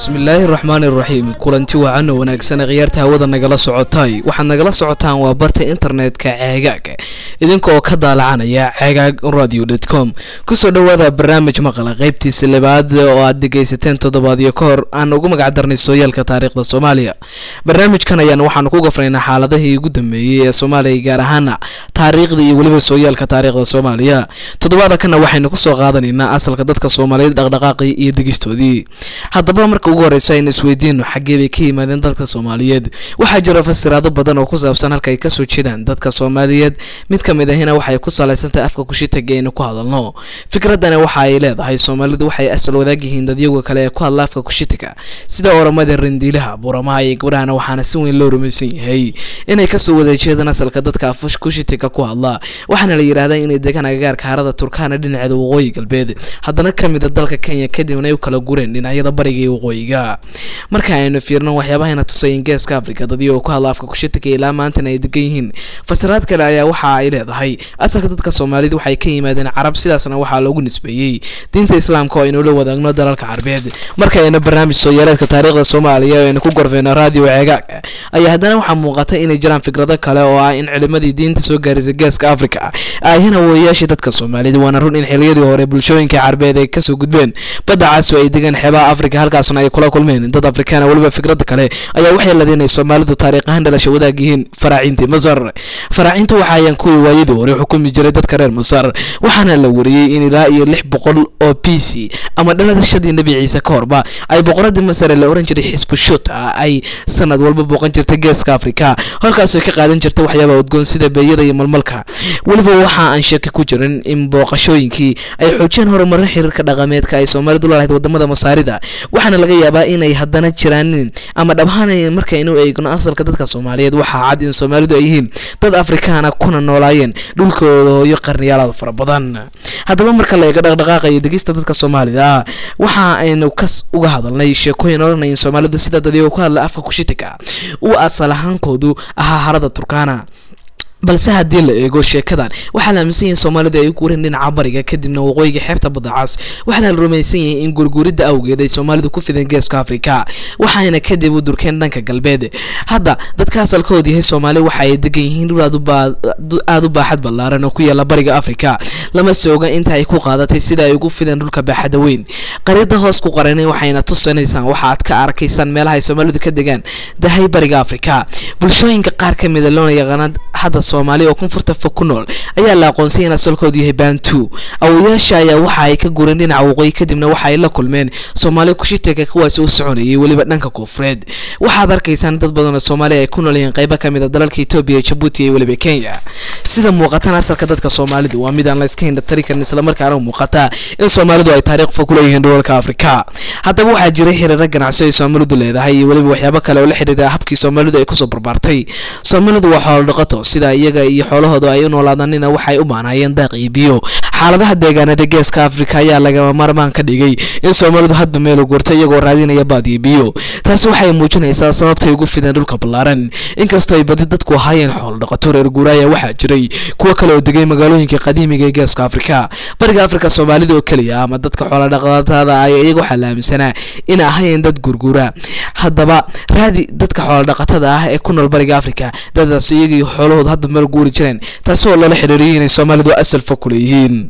bismillaahi raxmaani raxiim kulanti wacan oo wanaagsan khiyaarta hawada nagala socotay waxaad nagala socotaan waa barta internetka ceegaag idinka oo ka daalacanaya ceegaag radio dt com kusoo dhowaada barnaamij maqala qaybtiisa labaad oo aad dhegaysateen toddobaadyo ka hor aan ugu magac darnay sooyaalka taariikhda soomaaliya barnaamijkan ayaan waxaanu ku gafraynaa xaaladihii ugu dambeeyey ee soomaaliya gaar ahaana taariikhda iyo weliba sooyaalka taariikhda soomaaliya toddobaada kana waxaynu kusoo qaadanaynaa asalka dadka soomaaliyeed dhaqdhaqaaqii iyo degistoodii haddaba marka ugu horeyso aynu isweydiino xaggee bay ka yimaadeen dadka soomaaliyeed waxaa jira fasiraado badan oo ku saabsan halka ay kasoo jeedaan dadka soomaaliyeed mid ka mid ahina waxay ku salaysantahay afka kushitaga aynu ku hadalno fikradani waxa ay leedahay soomaalidu waxay asal wadaag yihiin dadyaga kale ee ku hadla afka kushitiga sida oramada randiilaha buramaha iyo gabdhahana waxaana si weyn loo rumaysan yahay inay kasoo wada jeedaan asalka dadka af kushitiga ku hadla waxaana la yidhaahdaa inay degaan agagaarka harada turkana dhinaceeda waqooyi galbeed haddana ka mid a dalka kenya kadibna ay u kala gureen dhinacyada bariga iyo waqooyiga marka aynu fiirno waxyaabahayna tusay geeska africa dadii oo ku hadla afka kushitiga ilaa maantana ay degan yihiin fasiraad kale ayaa waxa ay leedahay asalka dadka soomaalida waxay ka yimaadeen carab sidaasna waxaa loogu nisbeeyey diinta islaamka oo aynula wadaagno dalalka carbeed marka ayna barnaamij sooyaaleedka taariikhda soomaaliya oo aynu ku gorfeyno radio ceegaag ayaa haddana waxaa muuqata inay jiraan fikrado kale oo ah in culimadii diinta soo gaarisay geeska africa ahina weeyaashii dadka soomaaliyed waana run in xiliyadii hore bulshooyinka carbeed ay kasoo gudbeen badda caasi oo ay degaan xeebaha africa halkaasna ay kula kulmeen dad afrikaana weliba fikrada kale ayaa waxay ladeen inay soomaalidu taariikh ahaan dhalasha wadaag yihiin faraaciintii masar faraaciintu waxa ayaan kuwii waayadii hore xukumi jiray dadka reer masar waxaana la wariyey in ilaa iyo lix boqol oo b c ama dhalashadii nebi ciise ka horba ay boqoradii masar ee la oran jiray xisbushuta ay sanad walba booqan jirtay geeska africa halkaasoo ka qaadan jirta waxyaaba udgoon sida beeyada iyo malmalka weliba waxa aan shaki ku jirin in booqashooyinkii ay xoojiyeen horumarin xiriirka dhaqameedka ay soomaalidu lalahayd wadamada masaarida waxaana laga yaabaa inay haddana jiraanin ama dhabhaan markaynu eegno asalka dadka soomaaliyeed waxaa cad in soomaalidu ay yihiin dad afrikaana kuna noolaayeen dhulkooda hooyo qarniyaalaad fara badan haddaba marka la eego dhaqdhaqaaqa iyo degista dadka soomaalida waxa aynu kas uga hadalnay sheekooyin odhanay in soomaalidu sida dadiyoo ku hadla afka kushitiga uu asal ahaankoodu ahaa harada turkana balse haddii la eego sheekadan waxaa la aaminsan yahay soomaalida ay u guureen dhinaca bariga kadibna waqooyiga xeebta badacas waxaana la rumaysan yahay in gurguuridda awgeed ay soomaalidu ku fideen geeska africa waxayna kadib u durkeen dhanka galbeed hadda dadka asalkooda yahay soomaali waxa ay degan yihiin dhul aada u baaxad ballaaran oo ku yaala bariga africa lama sooga inta ay ku qaadatay sida ay ugu fideen dhulka baaxadda weyn qaryada hoos ku qaranay waxayna tusinaysaan waxa aad ka arkaysaan meelaha ay soomaalidu ka degaan dahay bariga africa bulshooyinka qaar ka mida loona yaqaana hadda soomaali oo koonfurta fog ku nool ayaa la aqoonsay in asalkoodu yahay bantu awoyaasha ayaa waxa ay ka gureen dhinaca waqooyi kadibna waxa ay la kulmeen soomaali kushitega kuwaasi u soconayay weliba dhanka koonfureed waxaad arkaysaan dad badan oo soomaali ay ku nool yihiin qaybo ka mid a dalalka etoobiya jabuuti iyo weliba kenya sida muuqatan asalka dadka soomaalidu waa mid aan la iska hindhatari karin islamarkaana muuqata in soomaalidu ay taariikh fog ku leeyihiin dhulalka afrika haddaba waxaa jiray xiriiro ganacsi ay soomaalidu leedahay iyo weliba waxyaabo kale oo la xidhiira habkii soomaalidu ay kusoo barbaartay soomaalidu waa xoolo dhaqato sida iyaga iyo xoolahooda ay u noolaadaanina waxay u baanaayeen daaq iyo biyo xaaladaha deegaanada geeska africa ayaa lagama maarmaan ka dhigay in soomaalidu hadba meelu gurto iyagoo raadinaya baad iyo biyo taasi waxay muujinaysaa sababtay ugu fideen dhulka ballaaran inkastoo ay badi dadku ahaayeen xoolo dhaqato reer guuraaya waxaa jiray kuwo kale oo degay magaalooyinka qadiimiga ee geeska africa bariga africa soomaalida oo keliya ama dadka xoolo dhaqatada ay iyaga waxaa la aaminsanaa in ahaayeen dad gurguura haddaba raadi dadka xoolo dhaqatada ah ee ku nool bariga africa dadaas iyagii xoolahooda hadba meel guuri jireen taasi oo lala xiriiriyay inay soomaalidu asal fog ku leeyihiin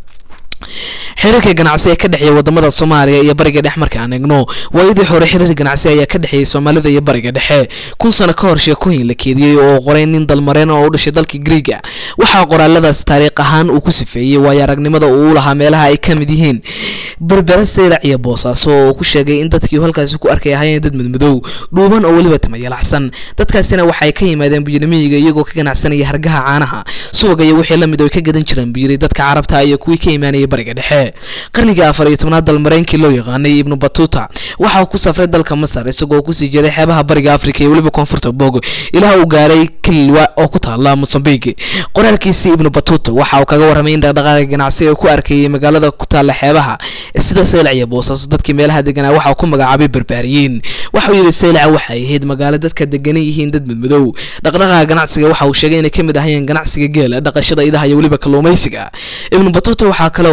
xiriirka ganacsi ee ka dhexeeya wadamada soomaaliya iyo bariga dhexe marka aan eegno waayadii hore xiriir ganacsi ayaa ka dhexeeyay soomaalida iyo bariga dhexe kun sano ka hor sheekooyin la keediyey oo qoray nin dalmareen oo u dhashay dalka griiga waxaa qoraaladaas taariikh ahaan uu ku sifeeyey waayo aragnimada uu u lahaa meelaha ay ka mid yihiin berbera saylac iyo boosaaso oo ku sheegay in dadkii halkaasi ku arkay ahaayeen dad madmadow dhuuban oo weliba timayalaxsan dadkaasina waxay ka yimaadeen buyinimiyiga iyagoo ka ganacsanaya hargaha caanaha subaga iyo wixii lamid oo ka gadan jireen buyiri dadka carabta iyo kuwii ka imaanaya bariga dhexe qarnigii afar iyo tobnaad dalmareynkii loo yaqaanay ibnu batuta waxa uu ku safray dalka masar isagoo kusii jeeday xeebaha bariga africa iyo weliba koonfurta bog ilaa uu gaaray kilwa oo ku taala mosambik qoraalkiisii ibnu batuta waxa uu kaga warramay in dhaqdhaqaaqa ganacsi ee ku arkayay magaalada ku taala xeebaha sida saylac iyo boosaaso dadkii meelaha deganaa waxa uu ku magacaabay barbaariyiin waxauu yidhi saylaca waxay ahayd magaalo dadka deganan yihiin dad madmadow dhaqdhaqaaqa ganacsiga waxa uu sheegay inay ka mid ahayeen ganacsiga geela dhaqashada idaha iyo weliba kalluumaysiga ibnu batuta waxaa kale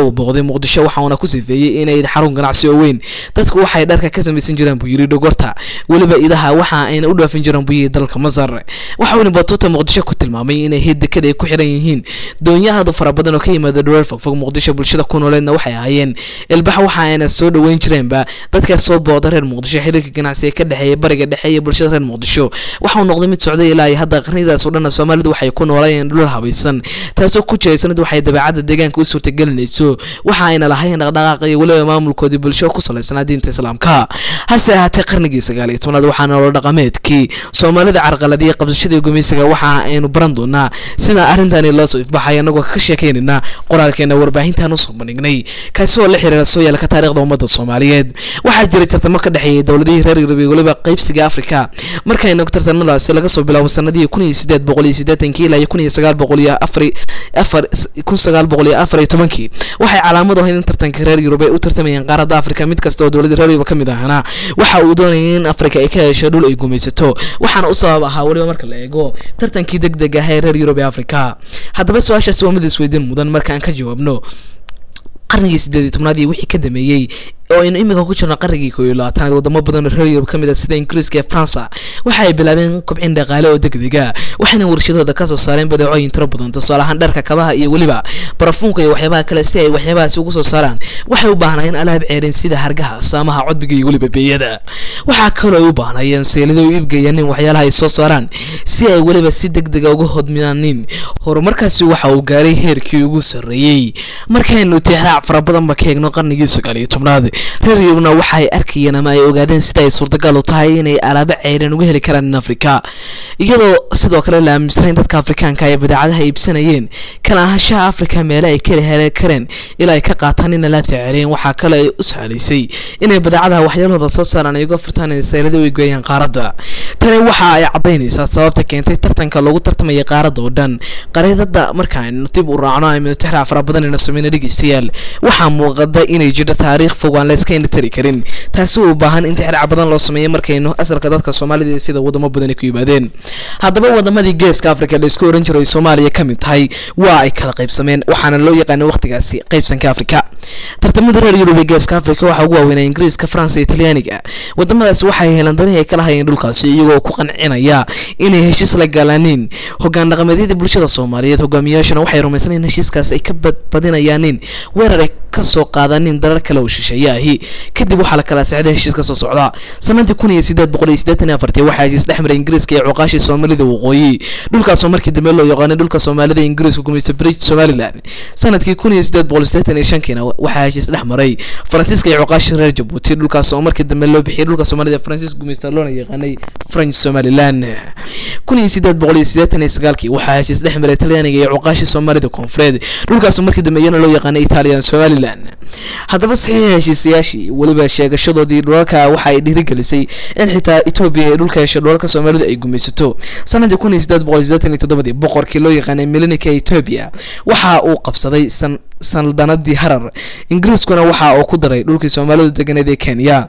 uu booqday muqdisho waxauna ku sifeeyey inay xarun ganacsi oo weyn dadku waxay dharka ka samaysan jiraan buu yidhi dhogorta weliba idaha waxa ayna u dhaafin jiraan buu yidhi dalka masar waxauna batuuta muqdisho ku tilmaamay inay hid dekada ay ku xiran yihiin doonyahaadu fara badan oo ka yimaada dhareer fogfog muqdisho bulshada ku nooleedna waxay ahaayeen ilbax waxa ayna soo dhoweyn jireenba dadkaas soo booda reer muqdisho xiriirka ganacsi ee ka dhexeeya bariga dhexe iyo bulshada reer muqdisho waxa uu noqday mid socday ilaa hadda qarnidaas oo dhanna soomaalidu waxay ku noolayeen dhulal habaysan taasoo ku jeesanad waxay dabeecadda deegaanka u suurtagelinayso waxa ayna lahayn dhaqdhaqaaq iyo weliba maamulkoodii bulsho ku salaysanaa diinta islaamka hase ahaatee qarnigii sagaal iyo tobnaad waxaa nolol dhaqameedkii soomaalida carqaladiyay qabsashadii gumeysiga waxa aynu baran doonaa sida arrintani loo soo ifbaxay anagoo ka sheekeynayna qoraalkeena warbaahintaan usoo bandhignay kaasi oo la xiriira sooyaalka taarikhda ummadda soomaaliyeed waxaa jiray tartamo ka dhexeeyay dowladihii reer yurub iyo weliba qaybsiga afrika markayna tartamadaasi laga soo bilaabo sanadihii kun iyo sideed boqol iyo siddeetankii ilaa iyo kun iyo sagaal boqol iyo afar afar kun sagaal boqol iyo afar iyo tobankii waxay calaamad ahayd in tartanka reer yurub ay u tartamayeen qaaradda afrika mid kasta oo dowladda reer yurub ka mid ahana waxa uu doonayay in afrika ay ka hesho dhul ay gumaysato waxaana u sabab ahaa weliba marka la eego tartankii deg deg ah ee reer yurub ee afrika haddaba su-aashaasi waa mid isweydiin mudan markaan ka jawaabno qarnigii sideed iyo tobnaad iyo wixii ka dameeyey oo aynu imika ku jirno qarnigii koob iyo labaatanaad wadamo badan oo reer yurub ka mid ah sida ingiriiska iyo faransa waxa ay bilaabeen kobcin dhaqaale oo degdega waxayna warshadooda kasoo saareen badeecooyin tiro badan tusaale ahaan dharka kabaha iyo weliba barafuunka iyo waxyaabaha kale si ay waxyaabahaasi ugu soo saaraan waxay u baahnayeen alaab ceerin sida hargaha saamaha codbiga iyo weliba beeyada waxaa kaloo ay u baahnayeen seelado u iibgeeyaanin waxyaalaha ay soo saaraan si ay weliba si degdega uga hodmiyaanin horumarkaasi waxa uu gaaray heerkii ugu sarreeyey markaynu tixraac fara badanba ka eegno qarnigii sagaal iyo tobnaad reer yurubna waxa ay arkayeen ama ay ogaadeen sida ay suurtagal u tahay inay alaabo ceyreen uga heli karaan in afrika iyadoo sidoo kale la aaminsanayn dadka afrikaanka ay badeecadaha iibsanayeen kala ahaanshaha afrika meele ay kala heli kareen ilaa ay ka qaataan in alaabta ceyreen waxaa kale ay u sahlaysay inay badeecadaha waxyaalahooda soo saaraan ay uga furtaan in saylada u geeyaan qaaradda tani waxa ay caddaynaysaa sababta keentay tartanka loogu tartamaya qaaradda oo dhan qareedada markaaynu dib u raacno aynu tixraac fara badan ina sameyna dhegeystayaal waxaa muuqada inay jirto taariikh fog aan la iska indhatari karin taasi u baahan in tixraac badan loo sameeyo markaynu asalka dadka soomaalida sida wadamo badan ay ku yimaadeen haddaba wadamadii geeska afrika la isku oran jiray soomaaliya ka mid tahay waa ay kala qaybsameen waxaana loo yaqaana waqtigaasi qaybsanka afrika tartamada reer yurub ee geeska afrika waxaa ugu waaweynaa ingiriiska faransa iyo talyaaniga wadamadaasi waxay heleen danihii ay kala hayeen dhulkaasi iyagoo ku qancinaya inay heshiis la gaalaaniin hogaan dhaqameedyada bulshada soomaaliyeed hogaamiyaashana waxay rumaysaneen heshiiskaas ay ka badbadinayaanin weerar ay kasoo qaadanin darar kale oo shisheeye ahi kadib waxaa la kala sexday heshiis ka soo socda sanadii kun iyo sideed boqol iyo siddeetan iyo afartii waxaa heshiis dhex maray ingiriiska iyo cuqaashii soomaalida waqooyi dhulkaasoo markii dambe loo yaqaanay dhulka soomaalida ingiriisku gumaysta bridge somaliland sanadkii kun iyo sideed boqol siddeetan iyo shankiina waxaa heshiis dhex maray faransiiska iyo cuqaashii reer jabuuti dhulkaas oo markii dambe loo bixiyay dhulka soomaalida faransiis gumaysta loona yaqaanay french somaliland kun iyo sideed boqol iyo siddeetan iyo sagaalkii waxaa heshiis dhex maray talyaaniga iyo cuqaashii soomaalida koonfureed dhulkaasoo markii dambe iyana loo yaqaanay italian somaliland haddaba saxiixa heshiisayaashii weliba sheegashadoodii dhulalka waxa ay dhiirigelisay in xitaa etoobiya ay dhulka hesho dhulalka soomaalidu ay gumaysato sanadii kun iyo siddeed boqol iyo siddeetan iyo toddobadii boqorkii loo yaqaanay milinika etoobiya waxa uu qabsaday san saldanadii harar ingiriiskuna waxa uu ku daray dhulkii soomaalidu deganeed ee kenya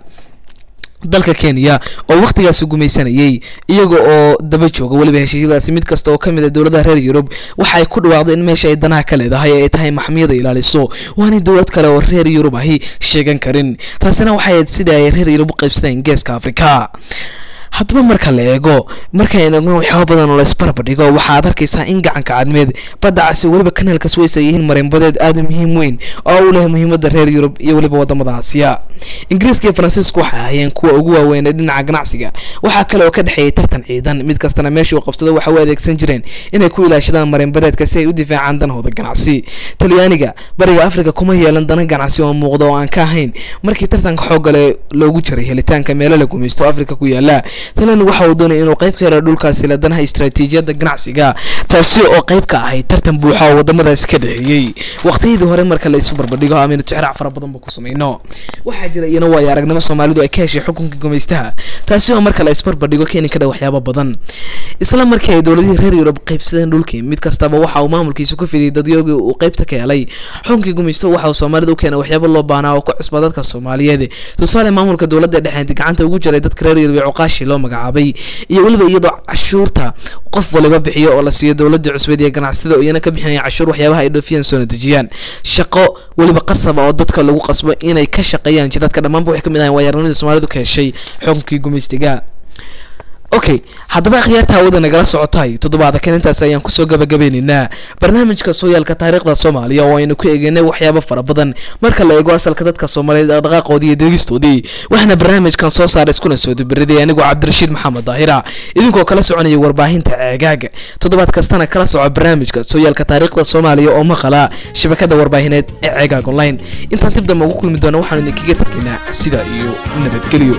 dalka kenya oo wakhtigaasi gumaysanayay iyaga oo daba jooga weliba heshiisyadaasi mid kasta oo ka mid a dowladaha reer yurub waxa ay ku dhawaaqday in meesha ay danaha ka leedahay ay tahay maxmiyada ilaaliso waanay dowlad kale oo reer yurub ahi sheegan karin taasina waxay ahayd sida ay reer yurub u qaybsadeen geeska afrika haddaba marka la eego markaynu eegno waxyaaba badan oo la isbarbardhigo waxaad arkaysaa in gacanka cadmeed badda casi weliba kanaalkas weys ay yihiin marinbadeed aada u muhiim weyn oo u leh muhiimadda reer yurub iyo weliba wadamada aasiya ingiriiska iyo faransiisku waxay ahaayeen kuwa ugu waaweyn ee dhinaca ganacsiga waxaa kale oo ka dhexeeyay tartan ciidan mid kastana meeshii uu qabsado waxa u adeegsan jireen inay ku ilaashadaan marinbadeedka si ay u difaacaan danahooda ganacsi talyaaniga bariga afrika kuma yeelan dana ganacsi oo muuqda oo aan ka ahayn markii tartanka xooggale loogu jiray helitaanka meelo la gumaysto afrika ku yaala talyaanigu waxa uu doonaya inuu qayb ka helo dhulkaasi la danaha istaraatiijiyadda ganacsiga taasi oo qayb ka ahayd tartan buuxa oo wadamadaasi ka dhexeeyey waqtiyadii hore marka la isu barbardhigo amaynu tixraac fara badan ba ku samayno waxaa jira iyana waayo aragnimo soomaalidu ay ka heshay xukunka gumaystaha taasi oo marka la isbarbardhigo keeni kara waxyaabo badan isla markii ay dowladihii reer yurub qaybsadeen dhulkii mid kastaba waxa uu maamulkiisa ku fidiyay dadyoogii uu qaybta ka helay xukunkii gumaysto waxa uu soomaalida u keenay waxyaabo loo baahnaa oo ku cusba dadka soomaaliyeed tusaale maamulka dowladda dhexeed gacanta ugu jiray dadka reer yurub ee cuqaashi loo magacaabay iyo weliba iyadoo cashuurta qof waliba bixiyo oo la siiyo dowladda cusbeed iyo ganacsatada oo iyana ka bixinaya cashuur waxyaabaha ay dhoofiyaan soona dejiyaan shaqo weliba qasaba oo dadka lagu qasbo inay ka shaqeeyaan jidadka dhammaanba waxay ka mid ahayn waayaranadii soomaalidu ka heshay xukunkii gumaystiga okay haddaba akhyaarta hawada nagala socotahay toddobaada kan intaas ayaan kusoo gabagabeynaynaa barnaamijka sooyaalka taariikhda soomaaliya oo aynu ku eegeynay waxyaabo fara badan marka la eego asalka dadka soomaaliyeed dhaqdhaqaaqoodii iyo degistoodii waxaana barnaamijkan soo saaray iskuna soo dubariday anigoo cabdirashiid maxamed daahira idinkoo kala soconaya warbaahinta ceegaaga toddobaad kastana kala soco barnaamijka sooyaalka taariikhda soomaaliya oo maqala shabakada warbaahineed ee ceegaag online intaan dib dambe ugu kulmi doona waxaanu idinkaga tarkaynaa sida iyo nabadgelyo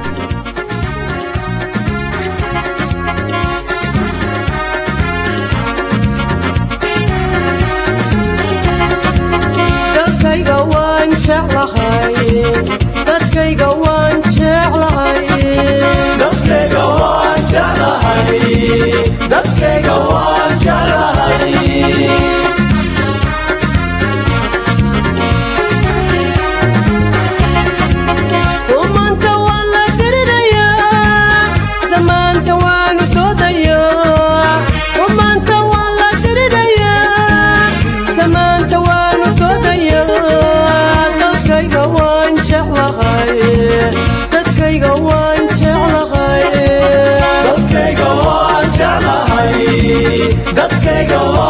dadkayga waan jeclahay dadkayga waan jeclahay dadkayga waan jeclahay dadkayga waan jeclahay ummanta waan la dirirayaa samaanta waanu doodayaa ummanta waan la dirirayaa samaanta waanu doodayaa dadkayga waan jeclahay dadkayga waan jeclahay dadkayga waan jeclahay dadkayga